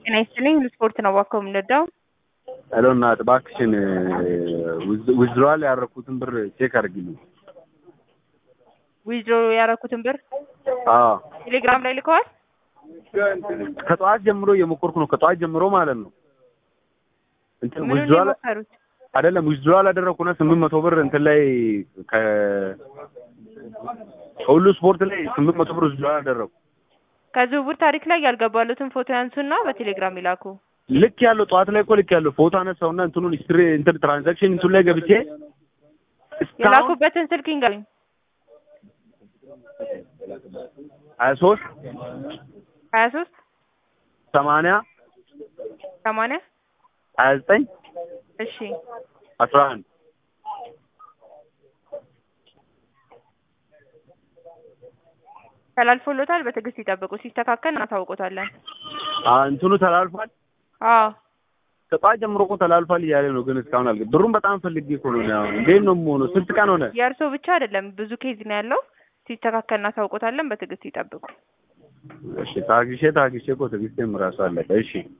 ጤና ይስጥልኝ ስፖርት ነው እባክዎ የምንወዳው ሄሎ እናት እባክሽን ዊዝድሮዋል ያደረኩትን ብር ቼክ አድርጊልኝ። ዊዝድሮ ያደረኩትን ብር አዎ ቴሌግራም ላይ ልከዋል። ከጠዋት ጀምሮ እየሞከርኩ ነው። ከጠዋት ጀምሮ ማለት ነው። እንትን ምኑን ዊዝድሮዋል የሞከሩት? አይደለም ዊዝድሮዋል አደረኩና ስምንት መቶ ብር እንትን ላይ ከ ከሁሉ ስፖርት ላይ ስምንት መቶ ብር ዊዝድሮዋል አደረኩ። ከዝውውር ታሪክ ላይ ያልገባሉትን ፎቶ ያንሱና በቴሌግራም ይላኩ። ልክ ያለው ጠዋት ላይ እኮ ልክ ያለው ፎቶ አነሳውና እንትኑን ሂስትሪ እንትን ትራንዛክሽን እንትን ላይ ገብቼ እስካሁን የላኩበትን ስልክ ይንገሩኝ። ሀያ ሶስት ሀያ ሶስት ሰማንያ ሰማንያ ሀያ ዘጠኝ እሺ አስራ አንድ ተላልፎሎታል። በትዕግስት ይጠብቁ። ሲስተካከል እናሳውቆታለን። እንትኑ ተላልፏል። አዎ ከጠዋት ጀምሮ እኮ ተላልፏል እያለ ነው፣ ግን እስካሁን አልገ ብሩን በጣም ፈልጌ እኮ ነው። እኔ አሁን እንዴት ነው የምሆነው? ስንት ቀን ሆነ? የእርስዎ ብቻ አይደለም ብዙ ኬዝ ነው ያለው። ሲስተካከል እናሳውቆታለን። በትዕግስት ይጠብቁ። እሺ ታግሼ ታግሼ እኮ ትዕግስቴም እራሱ አለቀ። እሺ